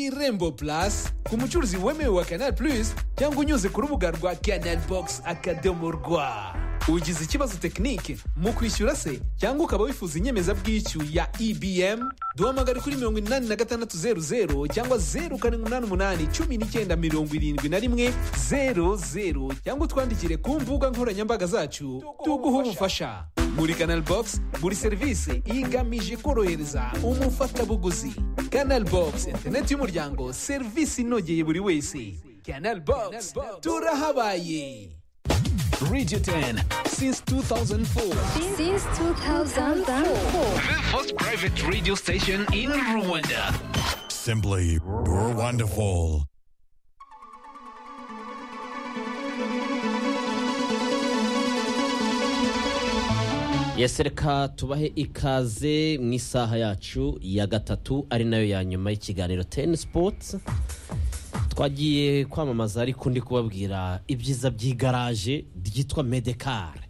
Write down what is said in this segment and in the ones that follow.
irembo plus ku mucuruzi wemewe wa canal plus cyangwa unyuze ku rubuga rwa canal box akadomo rwa ugize ikibazo tekinike mu kwishyura se cyangwa ukaba wifuza inyemezabwishyu ya ebm duhamagare kuri mirongo inani na gatandatu zeru zeru cyangwa zeru karindwi umunani umunani cumi n'icyenda mirongo irindwi na rimwe zeru zeru cyangwa utwandikire ku mbuga nkoranyambaga zacu tuguhe ubufasha muri canal box buri serivisi igamije korohereza umufatabuguzi canal box interineti y'umuryango serivisi inogeye buri wese canal box turahabaye Radio 10 since 2004. Since 2004. The first private radio station in Rwanda. Simply wonderful. yesi reka tubahe ikaze mu isaha yacu ya gatatu ari nayo ya nyuma y'ikiganiro teni sipoti twagiye kwamamaza ariko ndi kubabwira ibyiza by'igaraje ryitwa medekare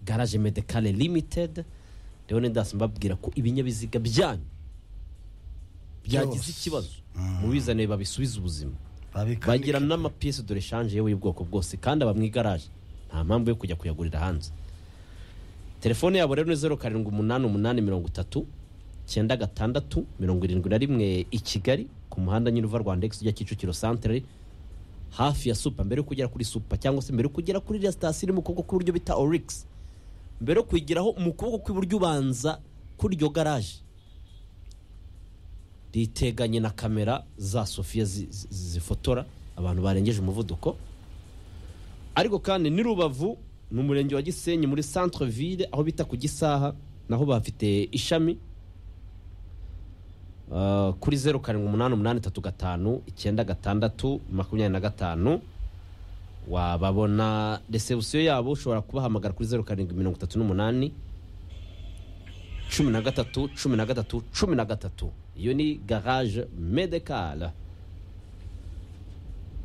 garaje medekare limitedi rero ndasi mbabwira ko ibinyabiziga byanyu byagize Byose. ikibazo mubizane babisubize ubuzima babigira bagira n'amapiyesi dore shanje yewe y'ubwoko bwose kandi aba mu igaraje nta mpamvu yo kujya kuyagurira hanze telefone yabo rero ni zeru karindwi umunani umunani mirongo itatu icyenda gatandatu mirongo irindwi na rimwe i kigali ku muhanda nyine uva rwanda egisi ujya kicukiro santere hafi ya supa mbere yo kugera kuri supa cyangwa se mbere yo kugera kuri iriya sitasiyo iri mu kuboko kw'iburyo bita origisi mbere yo kuyigeraho mu kuboko kw'iburyo ubanza kuri iryo garaje riteganye na kamera za sofiya zi- zi- zifotora abantu barengeje umuvuduko ariko kandi ni rubavu ni umurenge wa gisenyi muri centre ville aho bita ku gisaha naho bafite ishami Uh, kuri zeru karindwi umunani umunani itatu gatanu icyenda gatandatu makumyabiri na gatanu wababona resebusiyo yabo ushobora kubahamagara kuri zeru karindwi mirongo itatu n'umunani cumi na gatatu cumi na gatatu cumi na gatatu iyo ni garage medekara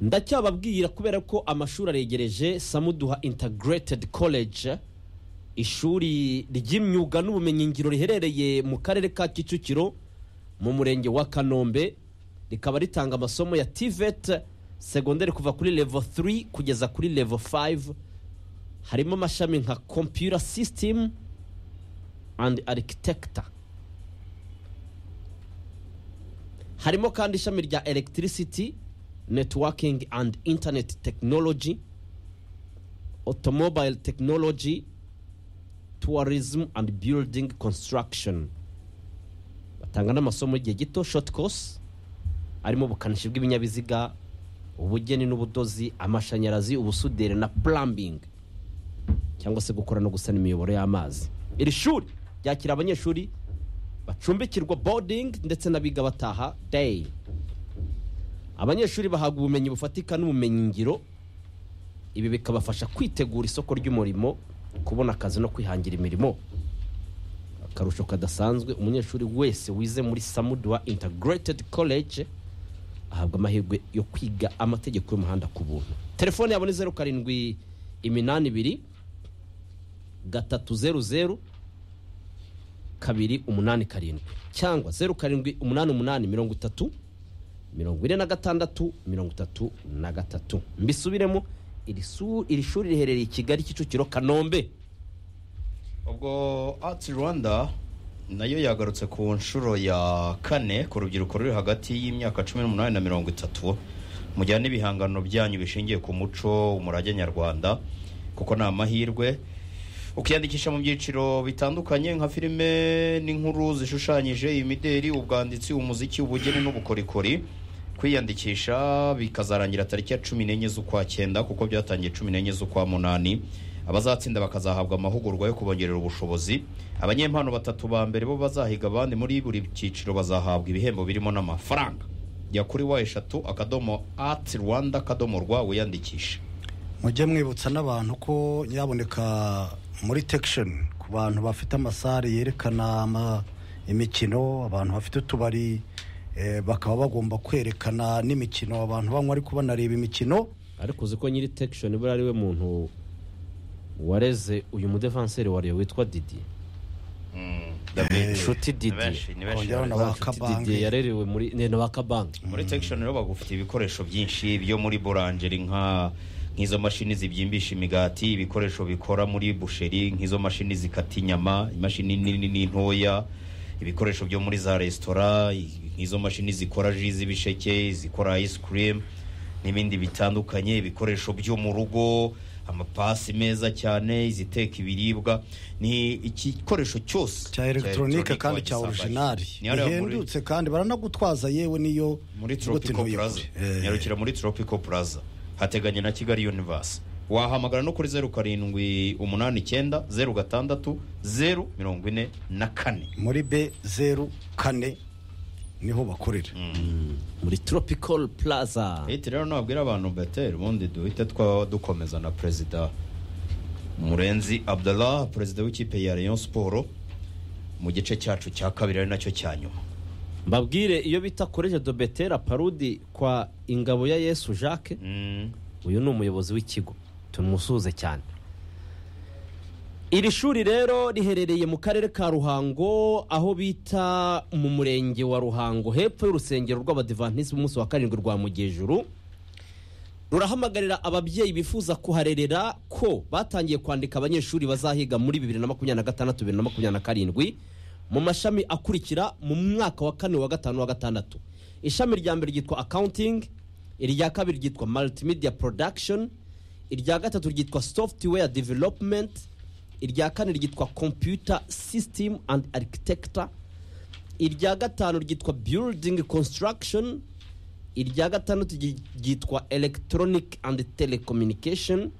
ndacyababwira kubera ko amashuri aregereje samuduha integrated college ishuri ry'imyuga n'ubumenyingiro riherereye mu karere ka kicukiro mu murenge wa kanombe rikaba ritanga amasomo ya tivet segonderi kuva kuri level 3 kugeza kuri level 5 harimo amashami nka computer system and architecture harimo kandi ishami rya electricity networking and internet technology automobile technology tourism and building construction batanga n'amasomo y'igihe gito short course arimo ubukanishi bw'ibinyabiziga ubugeni n'ubudozi amashanyarazi ubusuderi na plumbing cyangwa se gukora no gusana imiyoboro y'amazi iri shuri ryakira abanyeshuri bacumbikirwa boarding ndetse n'abiga bataha day abanyeshuri bahabwa ubumenyi bufatika n'ubumenyingiro ibi bikabafasha kwitegura isoko ry'umurimo kubona akazi no kwihangira imirimo akarusho kadasanzwe umunyeshuri wese wize muri samudwa integrated college ahabwa amahirwe yo kwiga amategeko y'umuhanda ku buntu telefone yabo ni zeru karindwi iminani ibiri gatatu zeru zeru kabiri umunani karindwi cyangwa zeru karindwi umunani umunani mirongo itatu mirongo ine na gatandatu mirongo itatu na gatatu mbisubiremo iri su- iri shuri riherereye i kigali kicukiro kanombe ubwo Arts Rwanda nayo yagarutse ku nshuro ya kane ku rubyiruko ruri hagati y'imyaka cumi n'umunani na mirongo itatu mujyane ibihangano byanyu bishingiye ku muco umurage nyarwanda kuko ni amahirwe ukiyandikisha mu byiciro bitandukanye nka filime n'inkuru zishushanyije imideri ubwanditsi umuziki ubugeni n'ubukorikori kwiyandikisha bikazarangira tariki ya cumi n'enye z'ukwa cyenda kuko byatangiye cumi n'enye z'ukwa munani abazatsinda bakazahabwa amahugurwa yo kubongerera ubushobozi abanyempano batatu ba mbere bo bazahiga abandi muri buri cyiciro bazahabwa ibihembo birimo n'amafaranga jya kuri wa eshatu akadomo ati rwanda akadomo rwa wiyandikishe mujye mwibutsa n'abantu ko nyaboneka muri tekisheni ku bantu bafite amasare yerekana ama- imikino abantu bafite utubari eh, bakaba bagomba kwerekana n'imikino abantu banywa ariko banareba imikino ariko uzi ko nyiri tekishoni buriya ari we muntu wareze uyu mudevanseri wa Rayon witwa didi nshuti ni Didier. benshi ni benshi Kongeraho na bari- ba didiye kabange yarerewe muri ne na bakabanki muri section rero bagufite ibikoresho byinshi byo muri bourangeri nka nk'izo mashini zibyimbisha imigati ibikoresho bikora muri busheri nk'izo mashini zikata inyama imashini nini n'intoya ibikoresho byo muri za resitora nk'izo mashini zikora ji z'ibisheke zikora ice cream n'ibindi bitandukanye ibikoresho byo mu rugo amapasi meza cyane iziteka ibiribwa ni igikoresho cyose cya elegitoronike kandi cya wagisanga. orijinari Ni hariya muri- ihendutse kandi baranagutwaza yewe niyo muri ngo tropical tinuyekure. plaza Eh, nyarukira muri tropical plaza hateganye na kigali universe wahamagara no kuri zeru karindwi umunani icyenda zeru gatandatu zeru mirongo ine na kane muri be zeru kane niho bakorera muri tropical plaza leta rero nabwira abantu beteri ubundi duhite twa dukomeza na perezida murenzi abdallah perezida w'ikipe ya rayon siporo mu gice cyacu cya kabiri ari nacyo cya nyuma mbabwire iyo bita koreje do betera parudi kwa ingabo ya yesu jacques Mm, uyu ni umuyobozi w'ikigo tumusuhuze cyane iri shuri rero riherereye mu karere ka ruhango aho bita mu murenge wa ruhango hepfo y'urusengero rw'abadivanisi b'umunsi wa karindwi rwa mugejuru rurahamagarira ababyeyi bifuza kuharerera ko batangiye kwandika abanyeshuri bazahiga muri bibiri na makumyabiri na gatandatu bibiri na makumyabiri na karindwi mu mashami akurikira mu mwaka wa kane wa gatanu wa gatandatu ishami rya mbere ryitwa accounting irya kabiri ryitwa multimedia production irya gatatu ryitwa software development irya kane ryitwa computer system and architecture irya gatanu ryitwa building construction irya gatandatu ryi- ryitwa electronic and telecommunication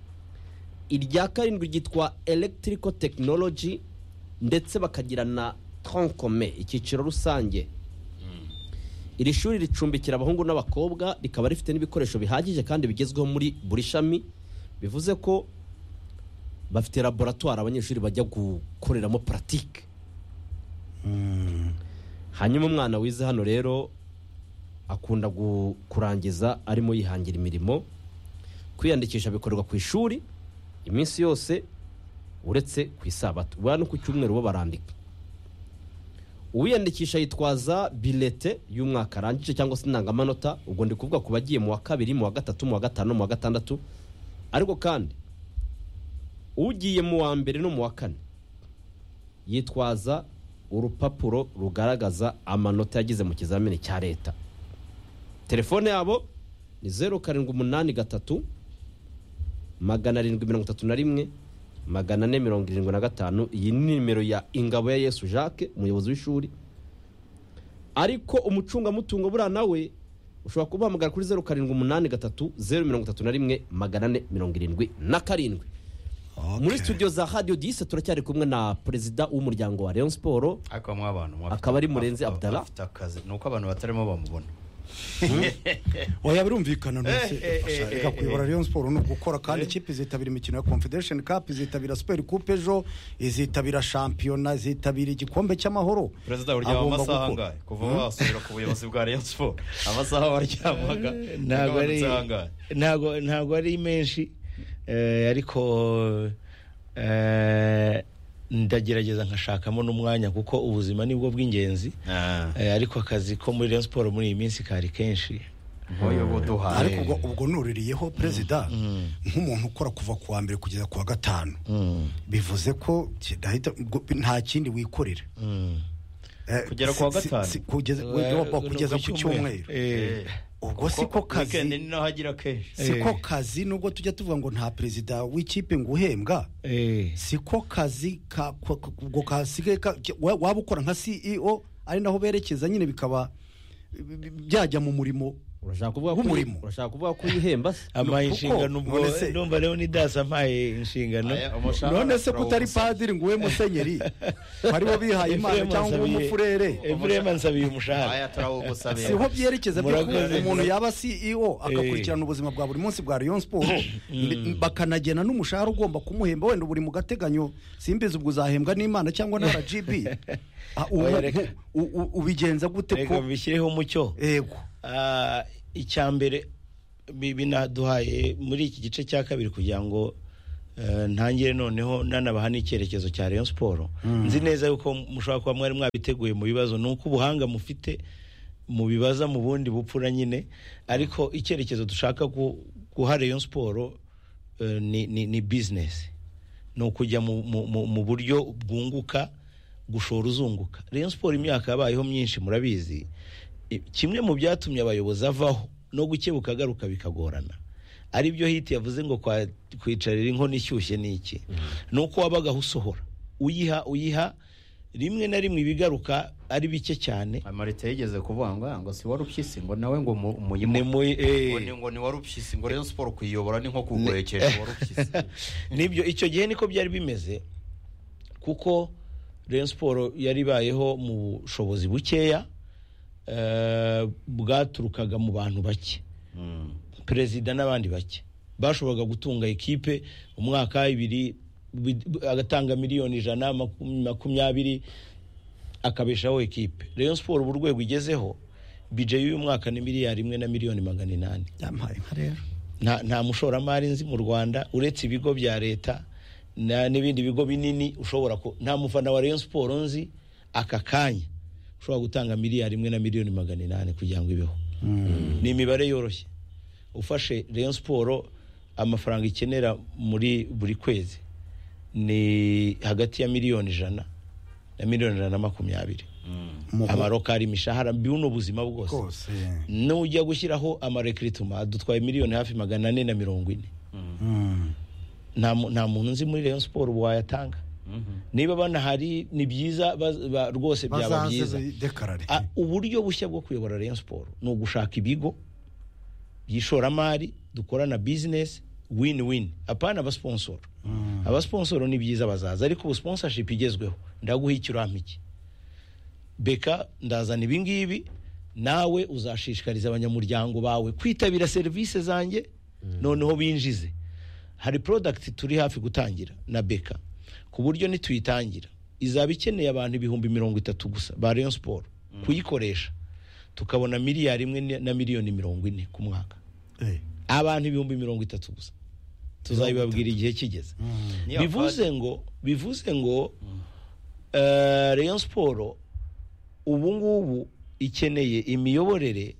irya karindwi ryitwa electrical technology ndetse bakagira na troncome icyiciro rusange iri shuri ricumbikira abahungu n'abakobwa rikaba rifite n'ibikoresho bihagije kandi bigezweho muri buri shami bivuze ko bafite laboratwari abanyeshuri bajya gukoreramo paratike hanyuma umwana wize hano rero akunda gu- kurangiza arimo yihangira imirimo kwiyandikisha bikorerwa ku ishuri iminsi yose uretse ku isabato buriya no ku cyumweru bo barandika uwiyandikisha yitwaza bilete y'umwaka arangije cyangwa se indangamanota ubwo ndi kuvuga ku bagiye mu wa kabiri mu wa gatatu mu wa gatanu mu wa gatandatu ariko kandi ugiye mu wa mbere no mu wa kane yitwaza urupapuro rugaragaza amanota yagize mu kizamini cya leta telefone yabo ni zeru karindwi umunani gatatu magana arindwi mirongo itatu na rimwe magana ane mirongo irindwi na gatanu iyi ni nimero ya ingabo ya yesu jacques umuyobozi w'ishuri ariko umucungamutungo buriya nawe ushobora kubahamagara kuri zeru karindwi umunani gatatu zeru mirongo itatu na rimwe magana ane mirongo irindwi na karindwi Okay. muri studio za radio dise turacyari kumwe na perezida w'umuryango wa leon siporo ariko bamwe abantu bafite- Akaba ari Murenzi bafite- Abdallah. bafite akazi ni uko abantu batarimo bamubona oya birumvikana ntose Eh, eh, eh, reka eh, kuyobora eh. Rayon Sport ni ugukora kandi ikipe izitabira imikino ya Confederation Cup izitabira Super Coupe ejo izitabira shampiyona izitabira igikombe cy'amahoro perezida uryama Agomba amasaha gukora. angahe kuva wasubira ku buyobozi bwa rayon siporo amasaha waryamaga ntabwo ari agabanutse angahe ntabwo ntabwo ari menshi eh, ariko eh, ndagerageza nkashakamo n'umwanya kuko ubuzima nibwo bw'ingenzi Ah, Eh, ariko akazi ko muri Rayon Sport muri iyi minsi kari kenshi nk'uyu buduhaye ariko ubwo- ubwo nuririyeho perezida nk'umuntu ukora kuva ku wa mbere kugeza ku wa gatanu bivuze ko kidahita- ubwo nta kindi wikorera Eh, Kugera ku wa si- si- gatanu? si- kugeza we- kugeza ku cyumweru Eh, ubwo siko weekend kazi ni naho agira kenshi siko Eh. kazi nubwo tujya tuvuga ngo nta perezida w'ikipe ngo uhembwa eh, siko kazi ka- ko- ko- ubwo kasigaye ka- ke- wa- waba ukora nka ceo ari naho berekeza nyine bikaba bi- bi- byajya mu murimo urashaka kuvuga ko Nk'umurimo. urashaka kuvuga ko yihemba se ampaye kuko, inshingano ubwo none se- ndumva Leonidas ampaye inshingano Aya, umushahara none se turawusa. kutari padiri ngo ube musenyeri bari bo bihaye imana Efuremu cyangwa ube ansabiye- umufurere Efuremu ansabiye umushahara aya turawugusabira siho byerekeza by'ukuntu Murakoze. umuntu yaba ceo agakurikirana ubuzima bwa buri munsi bwa rayon siporo bakanagena n'umushahara ugomba kumuhemba wenda buri mu gateganyo simbizi ubwo uzahembwa n'imana cyangwa na rgb Ah, ubu- Oya, reka- u- u- ubigenza gute reka ko mbishyireho umucyo yego Ah, icya mbere bi- binaduhaye muri iki gice cya kabiri kugira ngo eh, ntangire noneho nanabaha n'icyerekezo cya Rayon Sport nzi neza yuko mushobora kuba mwari mwabiteguye mu bibazo ni uko ubuhanga mufite mubibaza mu bundi bupfura nyine ariko icyerekezo dushaka gu- guha Rayon Sport eh, ni, ni, ni business ni ukujya mu, mu, mu, mu buryo bwunguka gushora uzunguka Rayon Sport imyaka yabayeho myinshi murabizi I- kimwe mu byatumye abayobozi avaho no gukebuka agaruka bikagorana ari byo hiti yavuze ngo kwa- kwicarira inkono ishyushye ni iki ni uko wabagaho usohora uyiha uyiha rimwe na rimwe ibigaruka ari bike cyane amarite yigeze kuvuga ngo "Ah, ngo si warupyisi ngo nawe ngo mu- ni umuyimu muri ngo ni- ngo ni warupyisi ngo rero siporo kuyiyobora ni nko kuguhekesha warupyisi nibyo icyo gihe niko byari bimeze kuko Rayon Sport yari ibayeho mu bushobozi bukeya eh, bwaturukaga mu bantu bake perezida n'abandi bake bashoboraga gutunga ikipe umwaka ibiri bid- agatanga miliyoni ijana makum- makumyabiri akabeshaho ikipe Rayon Sport ubu urwego igezeho bije y'uyu mwaka ni miliyari imwe na miliyoni magana inani yampaye inka rero nta nta mushoramari nzi mu rwanda uretse ibigo bya leta na- n'ibindi bigo binini ushobora ku nta mufana wa Rayon Sport nzi aka kanya ushobora gutanga miliyari imwe na miliyoni magana inani kugira ngo ibeho ni imibare yoroshye ufashe Rayon Sport amafaranga ikenera muri buri kwezi ni hagati ya miliyoni ijana na miliyoni ijana na makumyabiri amarokari imishahara bibuno ubuzima bwose rwose nujya gushyiraho amarekirituma adutwaye miliyoni hafi magana ane na mirongo ine nta mu- nta muntu nzi muri Rayon Sport ubu wayatanga niba banahari ni byiza baz- ba- rwose byaba bazaze byiza dekarare Ah, uburyo bushya bwo kuyobora Rayon Sport ni ugushaka ibigo by'ishoramari dukorana bizinesi win win apana abasponsoro abasponsoro ni byiza bazaza ariko ubu sponsorship igezweho ndaguha ikirampa iki beka ndazana ibingibi nawe uzashishikariza abanyamuryango bawe kwitabira serivisi zanjye noneho binjize hari product turi hafi gutangira na beka ku buryo nituyitangira izaba ikeneye abantu ibihumbi mirongo itatu gusa ba Rayon Sport kuyikoresha tukabona miliyari imwe na miliyoni mirongo ine ku mwaka Eh, abantu ibihumbi mirongo itatu gusa tuzabibabwira igihe kigeze Ni bivuze ngo bivuze ngo eh, Rayon Sport ubu ngubu ikeneye imiyoborere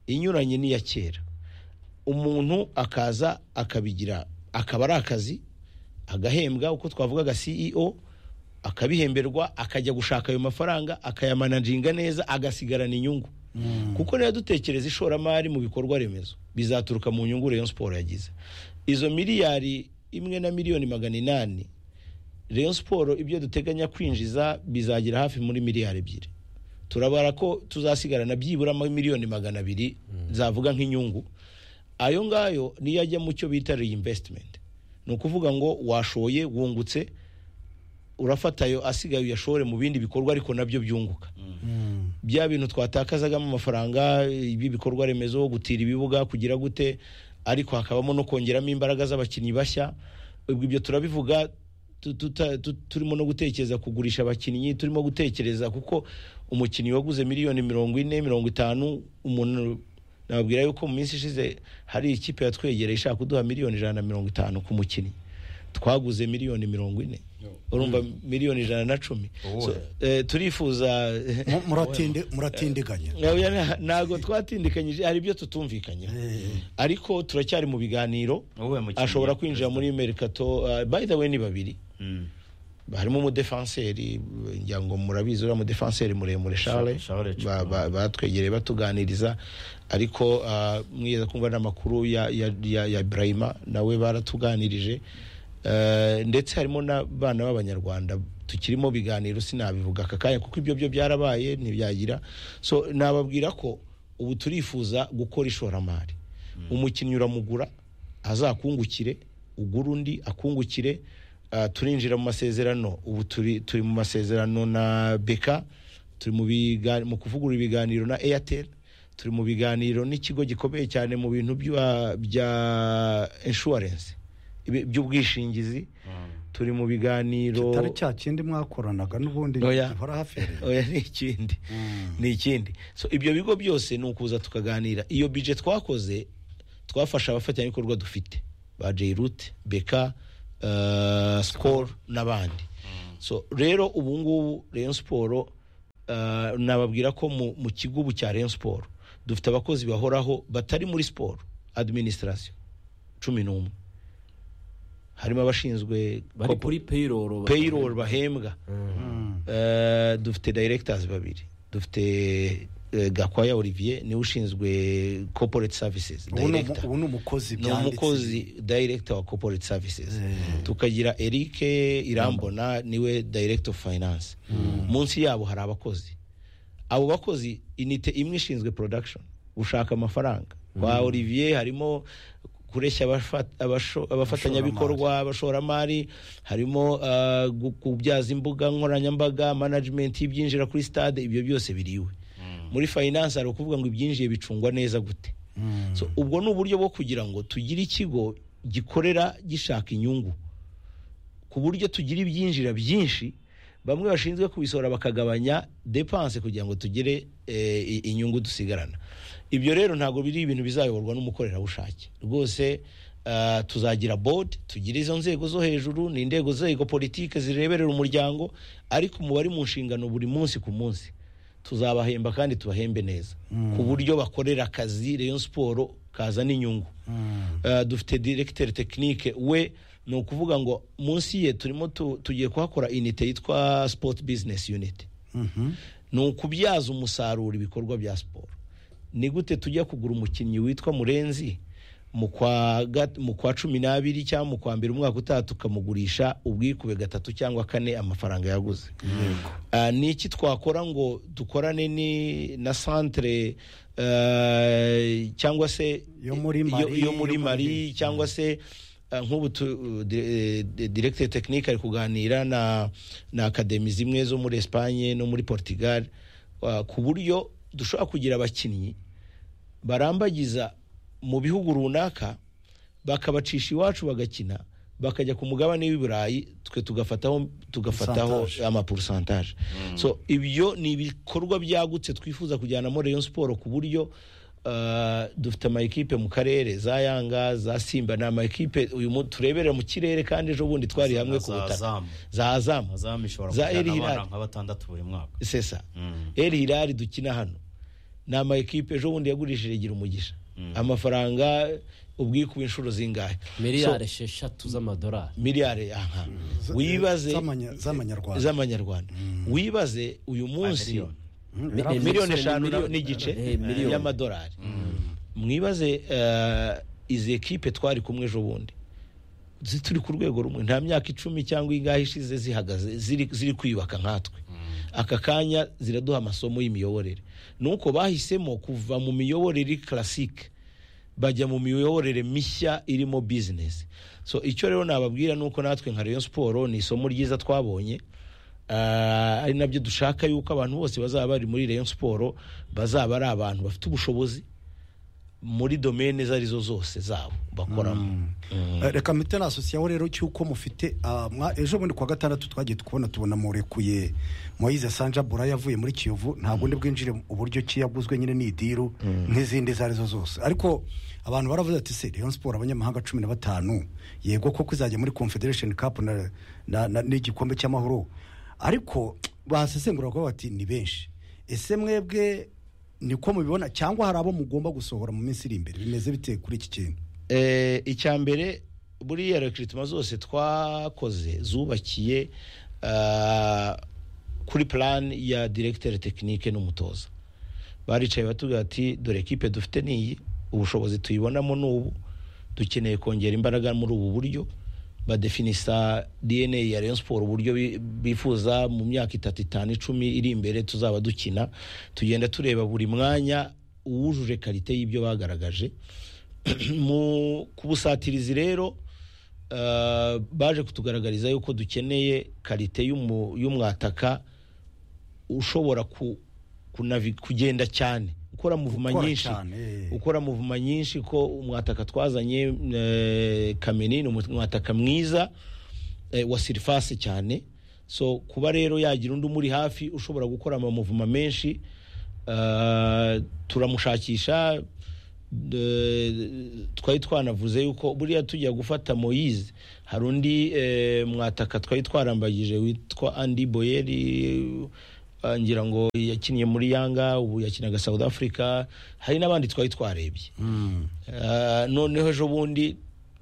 inyuranye n'iya kera umuntu akaza akabigira akaba ari akazi agahembwa uko twavugaga CEO akabihemberwa akajya gushaka ayo mafaranga akayamanajinga neza agasigarana inyungu kuko niba dutekereza ishoramari mu bikorwa remezo bizaturuka mu nyungu Rayon Sport yagize izo miliyari imwe na miliyoni magana inani Rayon Sport ibyo duteganya kwinjiza bizagira hafi muri miliyari ebyiri turabara ko tuzasigarana byibura ama miliyoni magana abiri zavuga nk'inyungu ayo ngayo niyo ajya mu cyo bita reinvestment ni ukuvuga ngo washoye wungutse urafata ayo asigaye uyashore mu bindi bikorwa ariko nabyo byunguka bya bintu twatakazagamo amafaranga ibi bikorwa remezo gutira ibibuga kugira gute ariko hakabamo no kongeramo imbaraga z'abakinnyi bashya ubwo ibyo turabivuga tu- tuta- tu- turimo no gutekereza kugurisha abakinnyi turimo gutekereza kuko umukinnyi waguze miliyoni mirongo ine mirongo itanu umuntu nababwira yuko mu minsi ishize hari ikipe yatwegereye ishaka kuduha miliyoni ijana na mirongo itanu ku mukinnyi twaguze miliyoni mirongo ine urumva miliyoni ijana na cumi So, eh, turifuza mu- muratinde muratindiganya Oya, na- ntabwo twatindikanyije hari ibyo tutumvikanyeho ariko turacyari mu biganiro Wowe mukinnyi, ashobora kwinjira muri merikato uh, by the way ni babiri Mm. harimo umudefanseri ngira ngo murabizi uriya mudefanseri muremure Charles Charles Chukwuma. ba- ba- batwegereye batuganiriza ariko ah, mwigeze kumva n'amakuru ya, ya, ya, ya Ibrahima nawe baratuganirije Eh, ndetse harimo n'abana b'abanyarwanda tukirimo biganiro sinabivuga aka kanya kuko ibyo byo byarabaye ntibyagira so nababwira ko ubu turifuza gukora ishoramari umukinnyi uramugura azakungukire ugura undi akungukire Ah, turinjira mu masezerano ubu turi turi mu masezerano na beka turi mu biga- mu kuvugurura ibiganiro na airtel turi mu biganiro n'ikigo gikomeye cyane mu bintu bya- bya insurance ibi- by'ubwishingizi turi mu biganiro kitari cya kindi mwakoranaga n'ubundi Oya. gihora hafi oya ni ikindi ni ikindi so ibyo bigo byose ni ukuza tukaganira iyo bije twakoze twafasha abafatanyabikorwa dufite ba jayirute beka eh, sikoro n'abandi so rero ubu ngubu Rayon siporo nababwira ko mu mu kigo ubu cya Rayon siporo dufite abakozi bahoraho batari muri siporo administration cumi n'umwe harimo abashinzwe bari corpo- kuri payroll payroll bahembwa Eh, dufite directors babiri dufite eh, gakwaya olivier niwe ushinzwe corporate services ubu ni umu- director ubu ni umukozi ni byanditse umukozi director wa corporate services tukagira eric irambona niwe director of finance munsi yabo hari abakozi abo bakozi inite imwe ishinzwe production gushaka amafaranga kwa olivier harimo kureshya abafa- abasho- abafatanyabikorwa abashoramari harimo uh, gu- kubyaza imbuga nkoranyambaga management y'ibyinjira kuri stade ibyo byose biriwe muri finance hari ukuvuga ngo ibyinjiye bicungwa neza gute so ubwo ni uburyo bwo kugira ngo tugire ikigo gikorera gishaka inyungu ku buryo tugira ibyinjira byinshi bamwe bashinzwe kubisohora bakagabanya depanse kugira ngo tugire eh, i- inyungu dusigarana ibyo rero ntabwo biri ibintu bizayoborwa n'umukorerabushake rwose ah, tuzagira board tugire izo nzego zo hejuru ni inzego zego politike zireberera umuryango ariko umubare mu nshingano buri munsi ku munsi tuzabahemba kandi tubahembe neza ku buryo bakorera akazi Rayon siporo kazana inyungu Eh, dufite directeur technique we ni ukuvuga ngo munsi ye turimo tu- tugiye kuhakora inite yitwa sport business unit ni ukubyaza umusaruro ibikorwa bya siporo ni gute tujya kugura umukinnyi witwa murenzi mu kwa gat- mu kwa cumi n'abiri cyangwa mu kwa mbere umwaka utaha tukamugurisha ubwikube gatatu cyangwa kane amafaranga yaguze Ah, ni iki twakora ngo dukorane ni na centre eh, cyangwa se Yo muri Mali, yo muri yo muri- Mali cyangwa se eh, nk'ubu tu- di- eh, directeur technique ari kuganira na na akademi zimwe zo muri Espagne no muri Portugal ah, ku buryo dushobora kugira abakinnyi barambagiza mu bihugu runaka bakabacisha iwacu bagakina bakajya ku mugabane w'i Burayi twe tugafataho tugafataho Pourcentage. amaporosantaje so ibyo ni ibikorwa byagutse twifuza kujyanamo Rayon siporo ku buryo ah, dufite ama ekipe mu karere za Yanga za Simba ni ama ekipe uyu mu- tureberera mu kirere kandi ejo bundi twari Za- hamwe za ku butaka Azam. za Azam azamu ishobora Za kujyana Al Hilal. abana nka batandatu buri mwaka sesa El Hilal dukina hano ni ama ekipe ejo bundi yagurishije gira umugisha amafaranga ubwikuba inshuro zingahe miliyari esheshatu z'amadolari miliyari aha Z- wibaze z'amanya- z'amanyarwanda z'amanyarwanda wibaze uyu munsi Miliyoni. Mm, Mi- miliyoni Miliyoni- eshanu na- miliyoni- n'igice eh, miliyoni. y'amadolari mwibaze eh, izi ekipe twari kumwe ejo bundi zi- turi ku rwego rumwe nta myaka icumi cyangwa ingahe ishize zihagaze ziri ziri kwiyubaka nkatwe aka kanya ziraduha amasomo y'imiyoborere nuko bahisemo kuva mu miyoborere classique bajya mu miyoborere mishya irimo business so icyo rero nababwira nuko natwe nka Rayon Sport ni isomo ryiza twabonye Ah, ari nabyo dushaka yuko abantu bose bazaba bari muri Rayon Sport bazaba ari abantu bafite ubushobozi muri domaine izo arizo zose zabo bakoramo Eh, reka mpite nasosiyeho rero cy'uko mufite ah, mwa- ejo bundi kuwa gatandatu twagiye kubona tubona murekuye moyize sanja bura yavuye muri kiyovu ntabwo undi bwinjire uburyo ki yaguzwe nyine ni idiru nk'izindi izo arizo zose ariko abantu baravuze ati se Rayon Sport abanyamahanga cumi na batanu yego koko izajya muri confederation cup na- na- na- n'igikombe cy'amahoro ariko basesengura kuba bati ni benshi ese mwebwe niko mubibona cyangwa hari abo mugomba gusohora mu minsi iri imbere bimeze bite kuri iki kintu Eh, icya mbere buriya rekiritima zose twakoze zubakiye ah, kuri plan ya directeur technique n'umutoza baricaye batubwira ati dore ekipe dufite niyi ubushobozi tuyibonamo ni ubu dukeneye kongera imbaraga muri ubu buryo badefinisa dna ya rayon siporo uburyo bi- bifuza mu myaka itatu itanu icumi iri imbere tuzaba dukina tugenda tureba buri mwanya uwujuje karite y'ibyo bagaragaje mu kubusatirizi rero eh, baje kutugaragariza yuko dukeneye karite y'umu- y'umwataka ushobora ku, kunavi, kugenda cyane ukora muvuma Gukora nyinshi cyane, eh. ukora muvuma nyinshi ko umwataka twazanye eh, kamini ni umwataka mwiza eh, wa sirifasi cyane so kuba rero yagira undi umuri hafi ushobora gukora amamuvuma menshi eh, turamushakisha de- twari twanavuze yuko buriya tujya gufata moyize hari undi eh, mwataka twari twarambagije witwa andi boyeri eh, ngira ngo yakiniye muri yanga ubu yakinaga south africa hari n'abandi twari twarebye Ah, noneho ejo bundi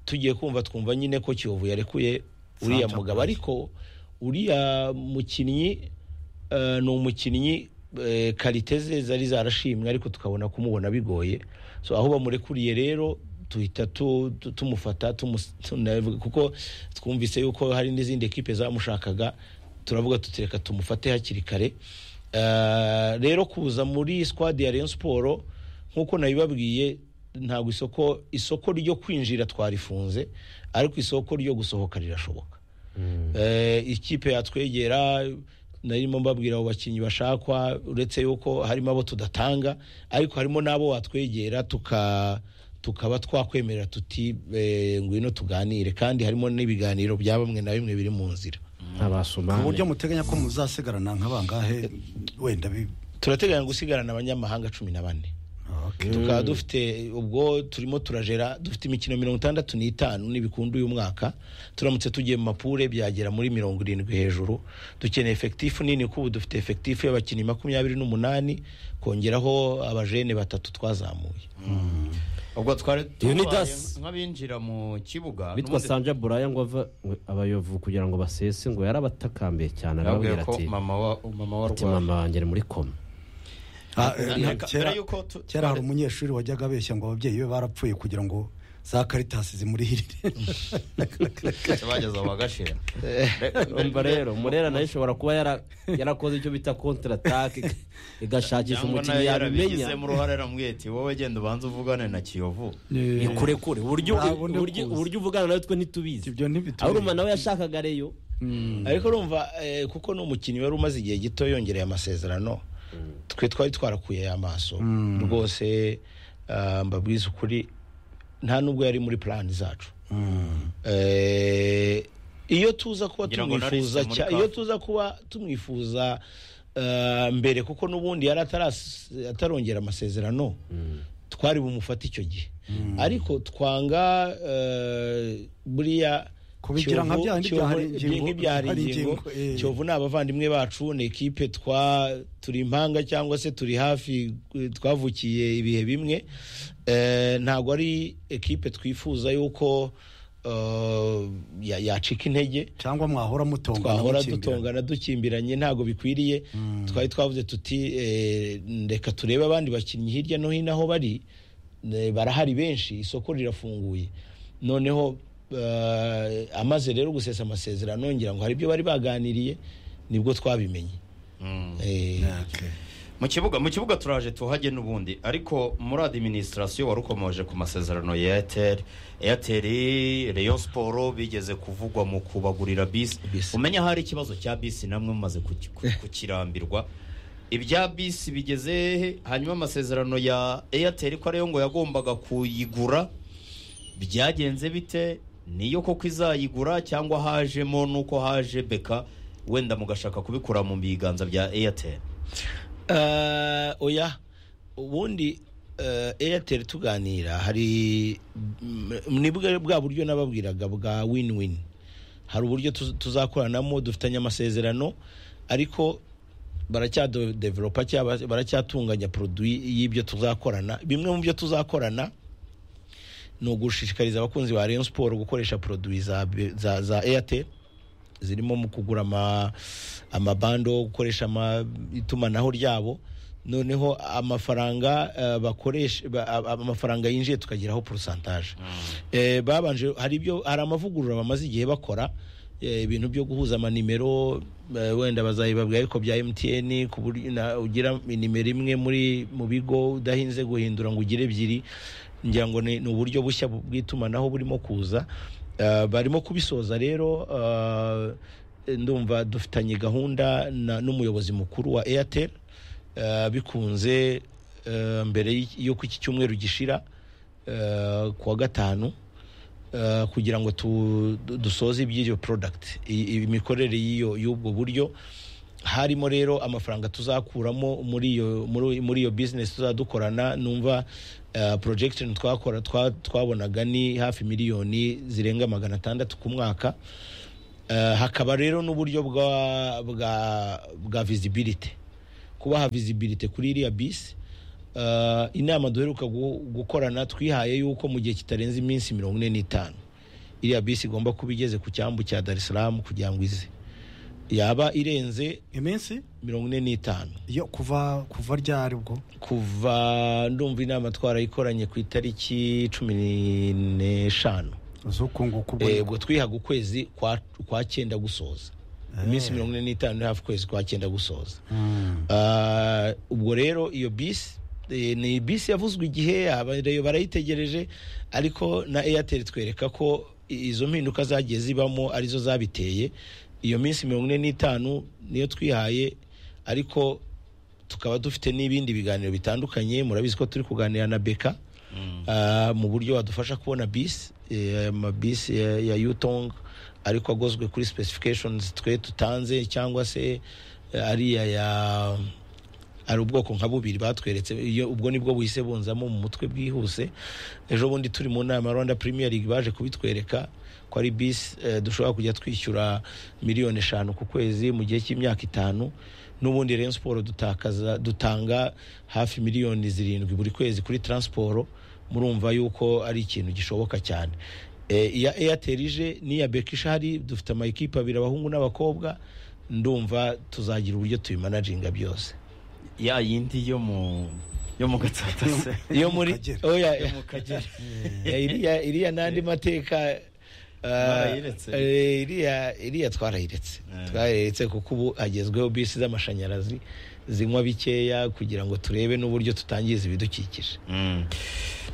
tugiye kumva twumva nyine ko kiyovu yarekuye uriya Santa mugabo ariko uriya mukinnyi eh, ni umukinnyi eh, karite ze zari zarashimwe ariko tukabona kumubona bigoye so aho bamurekuriye rero tuhita tu- tu- tumufata tumus- tunavuga- kuko twumvise yuko hari n'izindi ekipe zamushakaga turavuga tutereka tumufate hakiri kare Eh, rero kuza muri squad ya Rayon Sport nkuko nabibabwiye ntabwo isoko isoko ryo kwinjira twarifunze ariko isoko ryo gusohoka rirashoboka Eh, ikipe yatwegera narimo mbabwira abo bakinnyi bashakwa uretse yuko harimo abo tudatanga ariko harimo n'abo watwegera tuka tukaba twakwemerera tuti eh, ngwino tuganire kandi harimo n'ibiganiro bya bamwe na bimwe biri mu nzira ku buryo abasomani muteganya ko muzasigarana nka bangahe wenda bi turateganya gusigarana abanyamahanga cumi na bane Okay. tukaba dufite ubwo turimo turajera dufite imikino mirongo itandatu n'itanu n'ibikundu uyu mwaka turamutse tugiye mu mapure byagera muri mirongo irindwi hejuru dukeneye efekitifu nini kuko ubu dufite efekitifu y'abakinnyi makumyabiri n'umunani kongeraho abajene batatu twazamuye ubwo twari Leonidas. tubaye nk'abinjira mu kibuga bitwa n'ubundi sanja buraya ngo ava ngo abayovu kugira ngo basese ngo yarabatakambiye cyane nababwira arababwira ko ati mama wa mama wa ati Rwanda- mama wanjye ari muri koma Ah, eh, Mbere- mbere kera- y'uko tu- kera hari umunyeshuri wajyaga abeshya ngo ababyeyi be barapfuye kugira ngo za karitasi zimurihirire twese bageze aho bagashira umva rero murera nayo ishobora kuba yara- yarakoze icyo bita kontratake igashakisha cyangwa nayo umukinnyi yabimenya yarabigizemo uruhare aramubwira ati wowe genda ubanze uvugane na kiyovu ikurekure uburyo Nta bundi uburyo buzi. uburyo uvugana nawe twe ntitubizi Ibyo ntibitubizi. aho urumva nawe yashakaga reyo ariko urumva eh, kuko ni umukinnyi wari umaze igihe gito yongereye amasezerano twe twari twarakuye amaso rwose ah, mbabwiza ukuri nta nubwo yari muri plani zacu Eh, iyo tuza kuba Ngira ngo tumwifuza nariste muri cya- kafu. iyo tuza kuba tumwifuza eh, mbere kuko n'ubundi yari ataras- atarongera amasezerano twari bumufate icyo gihe ariko twanga eh, buriya Kubigira nka Kiyovu- bya bindi Kiyovu- byahari ingingo, nk'ibyahari byahari ingingo. ingingo, eh. Kiyovu ni abavandimwe bacu ni ekipe twa turi impanga cyangwa se turi hafi eh, twavukiye ibihe bimwe Eh, ntabwo ari ekipe twifuza yuko eh, ya- yacika intege cyangwa mwahora mutongana twahora mukimbirana. dutongana dukimbiranye ntabwo bikwiriye twari twavuze tuti eh, reka turebe abandi bakinnyi hirya no hino aho bari eh, barahari benshi isoko rirafunguye noneho eh, amaze rero gusesa amasezerano ngira ngo hari ibyo bari baganiriye nibwo twabimenye Eh, Okay. mu kibuga mu kibuga turaje tuhajye n'ubundi ariko muri administration wari ukomoje ku masezerano ya airtel airtel rayon sport bigeze kuvugwa mu kubagurira bisi Bisi. umenya hari ikibazo cya bisi namwe mumaze kuki- ku- kukirambirwa ibya bisi bigeze he? hanyuma amasezerano ya airtel ko ariyo ngo yagombaga kuyigura byagenze bite niyo koko izayigura cyangwa hajemo nuko haje beka wenda mugashaka kubikura mu biganza bya airtel Eh, oya ubundi eh, airtel tuganira hari mm, ni bwa bwa buryo nababwiraga bwa win win hari uburyo tuz- tuzakoranamo dufitanye amasezerano ariko baracyadevelopa cyangwa baracyatunganya produit y'ibyo tuzakorana bimwe mu byo tuzakorana ni ugushishikariza abakunzi ba Rayon Sport gukoresha produit za, za, za Airtel zirimo mu kugura ama- amabando gukoresha ama- itumanaho ryabo noneho amafaranga eh, bakoresha ba- a- amafaranga yinjiye tukageraho porosantaje babanje hari ibyo hari amavugurura bamaze igihe bakora eh, ibintu byo guhuza amanimero eh, wenda bazayibabwira ariko bya MTN ku buryo na- ugira inimero imwe muri mu bigo udahinze guhindura ngo ugire ebyiri ngira ngo ni ni uburyo bushya bu- bw'itumanaho burimo kuza Eh, barimo kubisoza rero eh, ndumva dufitanye gahunda na- n'umuyobozi mukuru wa airtel Eh, bikunze eh, mbere y- y'uko iki cyumweru gishira eh, ku wa gatanu eh, kugira ngo tu- du- dusoze iby'iyo product i- i- imikorere y'iyo- y'ubwo buryo harimo rero amafaranga tuzakuramo muri iyo muri muri iyo business tuzadukorana numva eh, projection twakora twa- twabonaga ni hafi miliyoni zirenga magana atandatu ku mwaka Eh, hakaba rero n'uburyo bwa bwa bwa visibility kubaha visibility kuri iriya bisi Eh, inama duheruka gu- gukorana twihaye yuko mu gihe kitarenze iminsi mirongo ine n'itanu iriya bisi igomba kuba igeze ku cyambu cya dar es salaam kugira ngo ize yaba irenze iminsi mirongo ine n'itanu yo kuva kuva ryari ubwo kuva ndumva inama twarayikoranye ku itariki cumi n'eshanu z'ukunguku Eh, ubwo ubwo twihaga ukwezi kwa, kwa cyenda gusoza iminsi mirongo ine n'itanu ni hafi ukwezi kwa cyenda gusoza Ah, ubwo rero iyo bisi eh, ni bisi yavuzwe igihe abareyo barayitegereje ariko na airtel twereka ko i- izo mpinduka zagiye zibamo arizo zabiteye iyo minsi mirongo ine n'itanu niyo twihaye ariko tukaba dufite n'ibindi biganiro bitandukanye murabizi ko turi kuganira na beka Ah, mu buryo badufasha kubona bisi eh, aya mabisi ya- ya yutong ariko agozwe kuri specifications twe tutanze cyangwa se eh, ariya ya ari ubwoko nka bubiri batweretse iyo ubwo nibwo buhise bunzamo mu mutwe bwihuse ejo bundi turi mu nama ya rwanda premier league baje kubitwereka ko ari bisi eh, dushobora kujya twishyura miliyoni eshanu ku kwezi mu gihe cy'imyaka itanu n'ubundi Rayon Sport dutakaza dutanga hafi miliyoni zirindwi buri kwezi kuri transport murumva yuko ari ikintu gishoboka cyane Eh, iya airtel ije n'iya beka ishari dufite amayikipe abiri abahungu n'abakobwa ndumva tuzagira uburyo tubimanaginga byose ya yindi yo mu yo mu gatsata se iyo muri Kagera. oya yo mu kagera ya iriya iriya n'andi mateka uh, Barayiretse. eh, iriya iriya twarayiretse twarayiretse kuko ubu hagezweho bisi z'amashanyarazi zinywa bikeya kugira ngo turebe n'uburyo tutangiza ibidukikije Mm.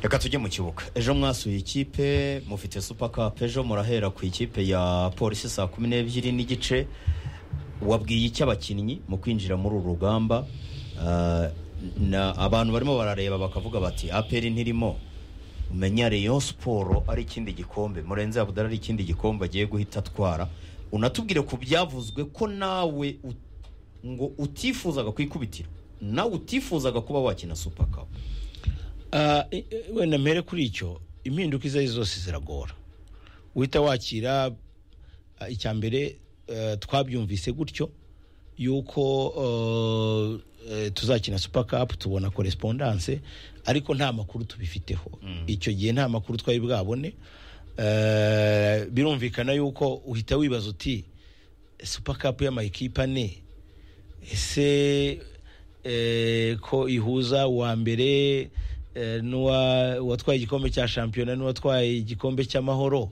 reka tujye mu kibuga ejo mwasuye ikipe mufite super cup ejo murahera ku ikipe ya polisi saa kumi n'ebyiri n'igice wabwiye icyo abakinnyi mu kwinjira muri uru rugamba Ah, na abantu barimo barareba bakavuga bati aperi ntirimo umenya Rayon siporo ari ikindi gikombe murenze abudara ari ikindi gikombe agiye guhita atwara unatubwire ku byavuzwe ko nawe ut- ngo utifuzaga kwikubitira nawe utifuzaga kuba wakina super cup Ah, i- i- wenda mpere kuri icyo impinduka izo ari zo zose ziragora uhita wakira ah, icya mbere eh, twabyumvise gutyo yuko eh, eh, tuzakina super cup tubona correspondance ariko nta makuru tubifiteho icyo gihe nta makuru twari bwabone Eh, birumvikana yuko uhita wibaza uti super cup y'amayikipe ane ese eh, ko ihuza uwa mbere eh, n'uwa- uwatwaye igikombe cya shampiyona n'uwatwaye igikombe cy'amahoro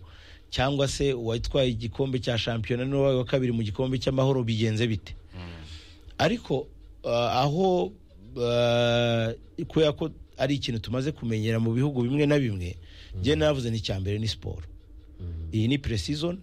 cyangwa se uwatwaye igikombe cya shampiyona n'uwabaye uwa kabiri mu gikombe cy'amahoro bigenze bite ariko ah, aho ah, kubera ko ari ikintu tumaze kumenyera mu bihugu bimwe na bimwe njye navuze ni icya mbere ni siporo iyi ni pre-season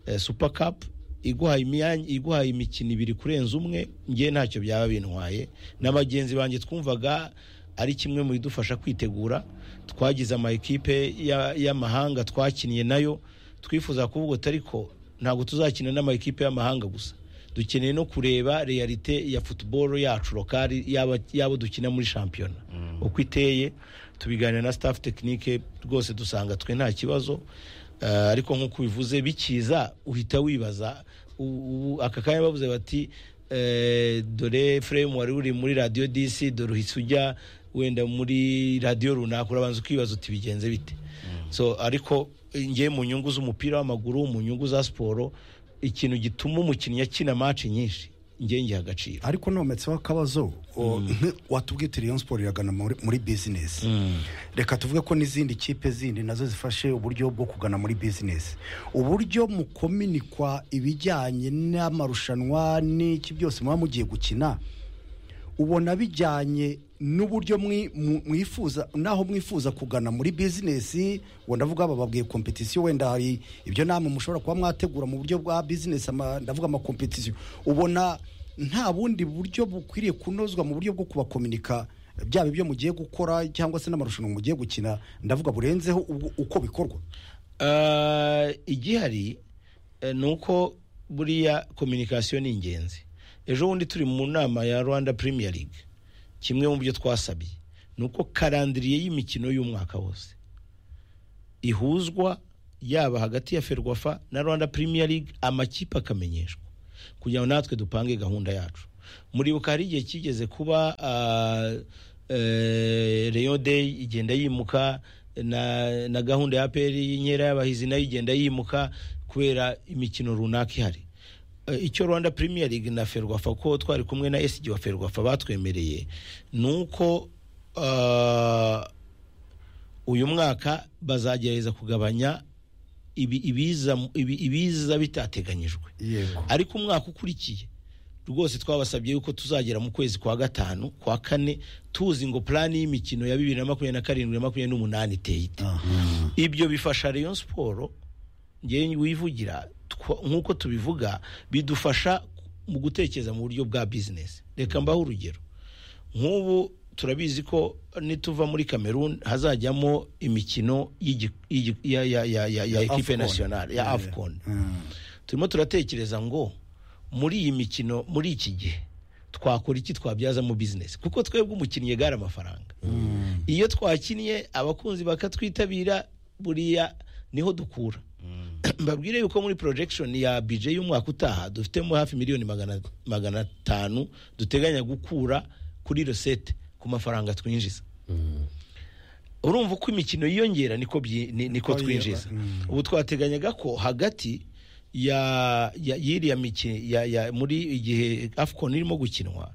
eh, super cup iguhaye imyanya iguhaye imikino ibiri kurenza umwe njye ntacyo byaba bintwaye na bagenzi banjye twumvaga ari kimwe mu bidufasha kwitegura twagize ama ekipe ya- y'amahanga twakiniye nayo twifuza kuvuga ati ariko ntabwo tuzakina n'ama ekipe y'amahanga gusa dukeneye no kureba realite ya football yacu lokali yaba yabo dukina muri shampiyona uko iteye tubiganira na staff technique rwose dusanga twe nta kibazo Eh, ariko nk'uko ubivuze bikiza uhita wibaza U- ubu aka kanya bavuze bati eh, dore frame wari uri muri radio dc dore uhise ujya wenda muri radio runaka urabanza ukibaza uti bigenze bite so ariko ngiye mu nyungu z'umupira w'amaguru mu nyungu za siporo ikintu gituma umukinnyi akina match nyinshi njye ngiha agaciro ariko nometseho akabazo o- nk- watubwiye uti Rayon Sport iragana muri muri business reka tuvuge ko n'izindi kipe zindi nazo zifashe uburyo bwo kugana muri business uburyo mukominikwa ibijyanye n'amarushanwa n'iki byose muba mugiye gukina ubona bijyanye n'uburyo mwi- mu- mwifuza naho mwifuza kugana muri bizinesi ubwo ndavuga aba babwiye kompetisiyo wenda hari ibyo namwe mushobora kuba mwategura mu buryo bwa bizinesi ama- ndavuga amakompetisiyo ubona nta bundi buryo bukwiriye kunozwa mu buryo bwo kubakominika byaba ibyo mugiye gukora cyangwa se n'amarushanwa mugiye gukina ndavuga burenzeho ubwo- uko bikorwa Eh, igihari eh, ni uko buriya kominikasiyo ni ingenzi ejo bundi turi mu nama ya rwanda premier league kimwe mu byo twasabye ni uko karandiriye y'imikino y'umwaka wose ihuzwa yaba hagati ya ferwafa na rwanda Premier League amakipe akamenyeshwa kugira ngo natwe dupange gahunda yacu muribuka hari igihe kigeze kuba reyo deyi igenda yimuka na na gahunda ya peri y'inkera y'abahizi nayo igenda yimuka kubera imikino runaka ihari Eh, icyo rwanda Premier League na ferwafa ko twari kumwe na esigi wa ferwafa batwemereye ni uko ah, uyu mwaka bazagerageza kugabanya ibi- ibiza ibi- ibiza bitateganyijwe yego ariko umwaka ukurikiye rwose twabasabye yuko tuzagera mu kwezi kwa gatanu kwa kane tuzi ngo plani y'imikino ya bibiri na makumyabiri na karindwi na makumyabiri n'umunani iteye ite ibyo bifasha Rayon siporo ngewe wivugira twa- nk'uko tubivuga bidufasha mu gutekereza mu buryo bwa bizinesi reka mbaho urugero nk'ubu turabizi ko nituva muri cameroon hazajyamo imikino y'igi- y'igi- ya- ya- ya- ya- ya ekipe Afcon. nasiyonari ya afcon turimo turatekereza ngo muri iyi mikino muri iki gihe twakora iki twabyazamo bizinesi kuko twebwe umukinnyi gare amafaranga iyo twakinnye abakunzi bakatwitabira buriya niho dukura mbabwire yuko muri projection ya bije y'umwaka utaha dufitemo hafi miliyoni magana magana atanu duteganya gukura kuri resete ku mafaranga twinjiza urumva uko imikino yiyongera niko byi- ni- niko Niko yiba, twinjiza ubu twateganyaga ko hagati ya ya- y'iriya mikino ya- ya- muri igihe afcon irimo gukinwa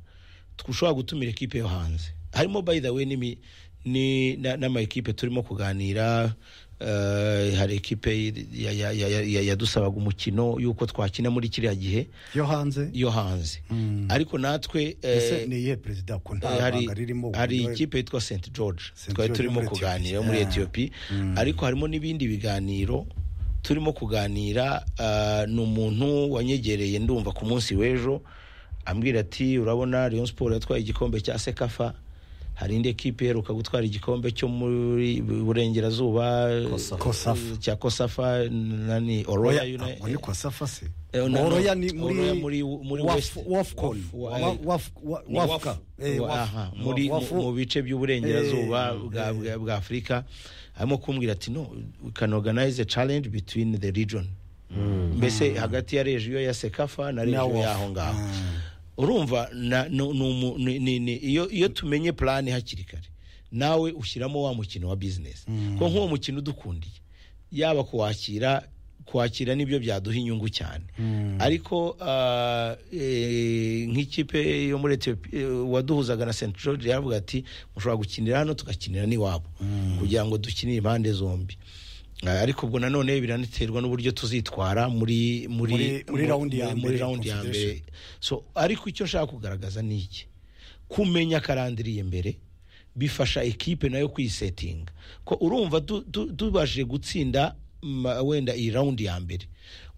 dushobora gutumira ekipe yo hanze harimo by the way n'imi- ni- na- n'amakipe turimo kuganira eh, hari ekipe ya- ya- ya- ya- ya- yadusabaga umukino y'uko twakina muri kiriya gihe yo hanze yo hanze ariko natwe eh, ese ni iyihe perezida ko nta Eh, hari banga ririmo hari uburyohe- ikipe yitwa St George St. twari George turimo muri kuganira Ethiopia. muri Yeah. Ethiopia ariko harimo n'ibindi biganiro turimo kuganira ah, ni umuntu wanyegereye ndumva ku munsi w'ejo ambwira ati urabona Rayon Sport yatwaye igikombe cya Sekafa hari indi ekipe iheruka gutwara igikombe cyo muri burengerazuba Kosafa. cya Kosafa nani Oroya Oya, United- ntabwo ni kwa safa se Eh, no, no. oroya ni muri Oroya muri- muri Waf- West. wafcon Waf- wa- Wa- waf- wa- Ni wafka Wafu. Eh, Wa- waf- aha, muri mu- wafu. mu bice by'uburengerazuba Eh, bwa bwa- bwa afurika harimo kumbwira ati no we can organize a challenge between the region mbese hagati ya regiyo ya sekafa na regiyo Wafu. y'aho ngaho urumva na- nu- ni umu- ni- ni- ni- iyo iyo tumenye plani hakiri kare nawe ushyiramo wa mukino wa business ko nk'uwo mukino udukundiye yaba kuwakira kwakira nibyo byaduha inyungu cyane ariko ah, eh, nk'ikipe yo muri Ethiopia eh, waduhuzaga na St George yaravuga ati mushobora gukinira hano tugakinira n'iwabo kugira ngo dukinire impande zombi Ah, ariko ubwo nanone biraniterwa n'uburyo tuzitwara muri muri Muri- muri round ya muri- muri mbere, round ya confederation. mbere so ariko icyo nshaka kugaragaza ni iki kumenya karandiriye imbere bifasha ekipe nayo kwisetinga ko urumva du- du- tubashije gutsinda ma- wenda iyi rawundi ya mbere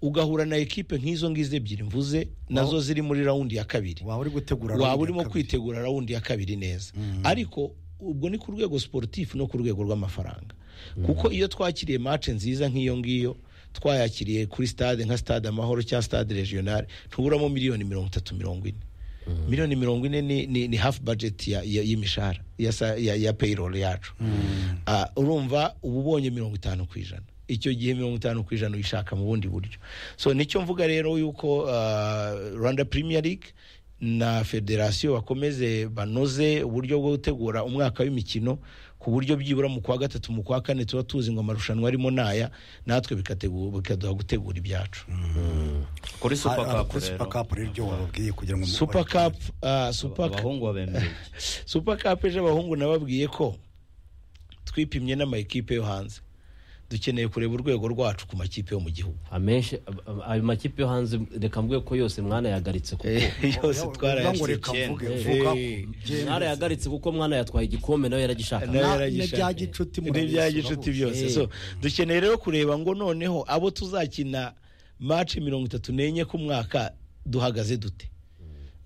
ugahura na ekipe nk'izo ngizo ebyiri mvuze nazo ziri muri rawundi ya kabiri waba uri gutegura waba round urimo ya kabiri. kwitegura rawundi ya kabiri neza ariko ubwo ni ku rwego sportif no ku rwego rw'amafaranga kuko iyo twakiriye match nziza nk'iyo ngiyo twayakiriye kuri stade nka stade amahoro cyangwa stade regionale ntuburamo miliyoni mirongo itatu mirongo ine miliyoni mirongo ine ni, ni, ni half budget ya- ya- y'imishahara ya, sa- ya, ya payroll yacu Ah, urumva uba ubonye mirongo itanu ku ijana icyo gihe mirongo itanu ku ijana uyishaka mu bundi buryo so nicyo mvuga rero yuko ah, rwanda premier league na federasiyo bakomeze banoze uburyo bwo gutegura umwaka w'imikino ku buryo byibura mu kwa gatatu mu kwa kane tuba tuzi ngo amarushanwa arimo naya natwe bikategu- bikaduha gutegura ibyacu kuri super Ah, ah, cup kuri rero super cup rero ibyo wababwiye kugira ngo super cup ah, super cup abahungu babemereye iki? super cup ejo abahungu nababwiye ko twipimye n'amakipe yo hanze dukeneye kureba urwego rwacu ku makipe yo mu gihugu amenshi ab- ayo makipe yo hanze reka mvuge ko yose mwanayagaritse kuko yose ngo twarayatsinze reka icyenda. mvuge Eh, vuga mwarayagaritse kuko mwana yatwaye igikombe nawe yaragishaka nayo Na- yaragishaka. n'ibya gicuti ni murabizi, bya urabizi. gicuti byose Eh. so dukeneye rero kureba ngo noneho abo tuzakina match mirongo itatu n'enye ku mwaka duhagaze dute